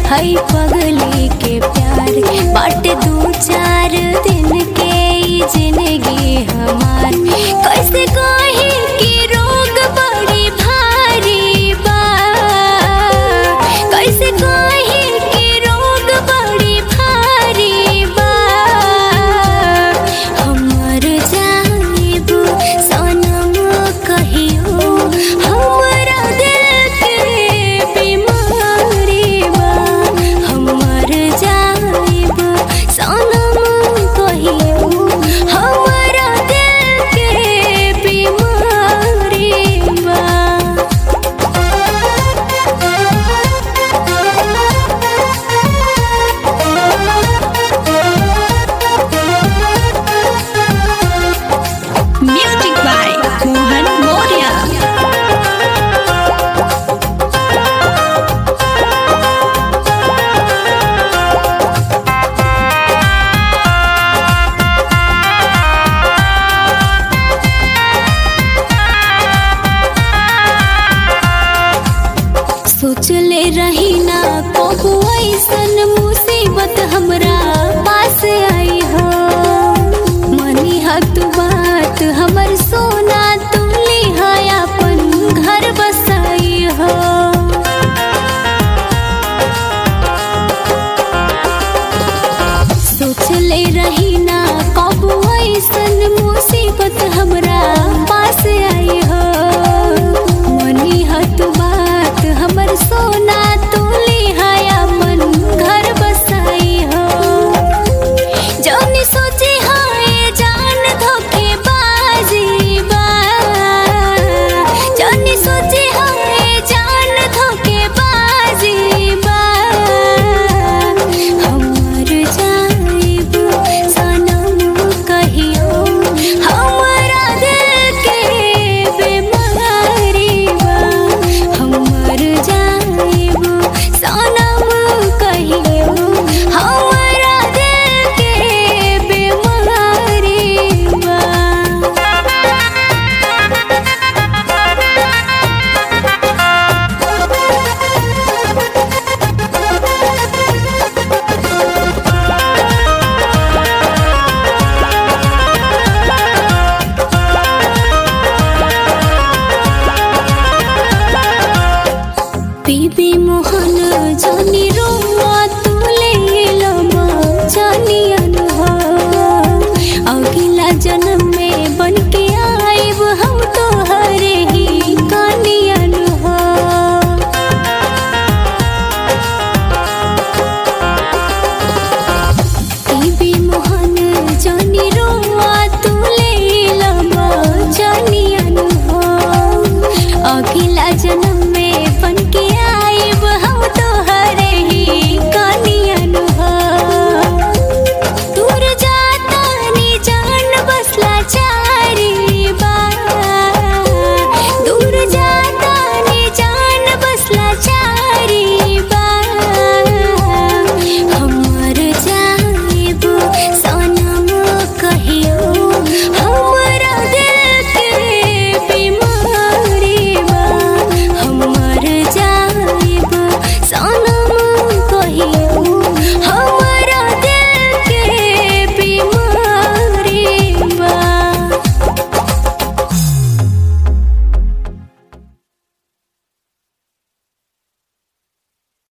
हई पगली के प्यार बाटे दू चार दिन के ई जिंदगी हमार कैसे कही कि रोग बड़ी भारी बा कैसे कही कि रोग बड़ी भारी बा हमर जाइब सनम कहियो हमरा दिल के बीमारी बा हमर जाइब सनम कहियो हमरा दिल के बीमारी बा Music by Mohan Moria. सोचले रही ना कबू ऐसन मुसीबत हमरा पास आई हो मनी हत बात हमर सोना तुमली है अपन घर बसाई हो सोचले रही ना कबू ऐसन मुसीबत हमरा पास आई हो मनी हत बात हमर सोना तुली है अपन घर बसाई हो जौनी सोची हाय जान धोखे बाजी बा जौनी सोची हाय जान धोखे बाजी बा हमर जाइब सनम कहियो हमरा दिल के बीमारी बा हमर जाइब सनम कहियो हमरा दिल के बीमारी बा बीबी मोहन